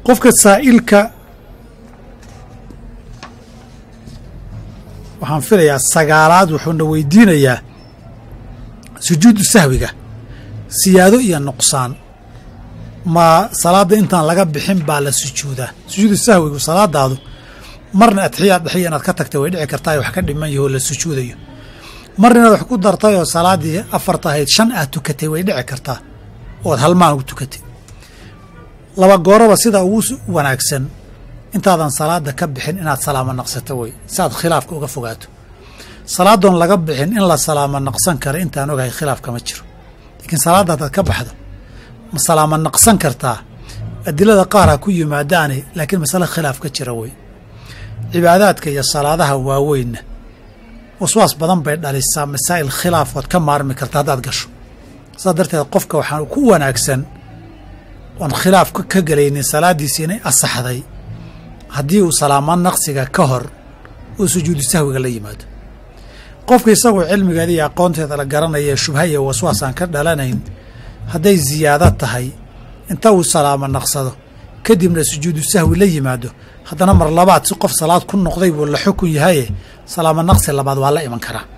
qofka saa'ilka waxaan filayaa sagaalaad wuxuuna weydiinayaa sujuudu sahwiga siyaado iyo nuqsaan ma salaadda intaan laga bixin baa la sujuudaa sujuudu sahwigu salaadaadu marna adxiyaad dhexiya inaad ka tagtay way dhici kartaa wax ka dhiman yaho la sujuudayo marna inaad wax ku dartay oo salaaddii afarta ahayd shan aad tukatay way dhici kartaa ood halmaan ugu tukatay laba gooraba sida ugu wanaagsan intaadan salaada ka bixin inaad salaamo naqsato wey si aad khilaafka uga fogaato salaadoon laga bixin in la salaamo naqsan kara intaan ogahay khilaaf kama jiro laakiin salaadda hadaad ka baxdo ma salaamo naqsan kartaa adilada qaar ha ku yimaadaane laakiin masale khilaaf ka jira wey cibaadaadka iyo salaadaha waaweynna waswaas badan bay dhalisaa masaa'il khilaafood ka maarmi karta haddaad gasho saas darteed qofka waxaa ku wanaagsan oon khilaaf ka gelaynin salaaddiisi inay asaxday haddii uu salaamo naqsiga ka hor uu sujuudu sahwiga la yimaado qofka isagoo cilmigeeda iyo aqoonteeda la garanaya shubha iyo waswaas aan ka dhalanayn hadday ziyaado tahay inta uu salaamo naqsado kadibna sujuudu sahwi la yimaado haddana mar labaad si qof salaad ku noqday buu la xukun yahaye salaamo naqsi labaad waa la iman karaa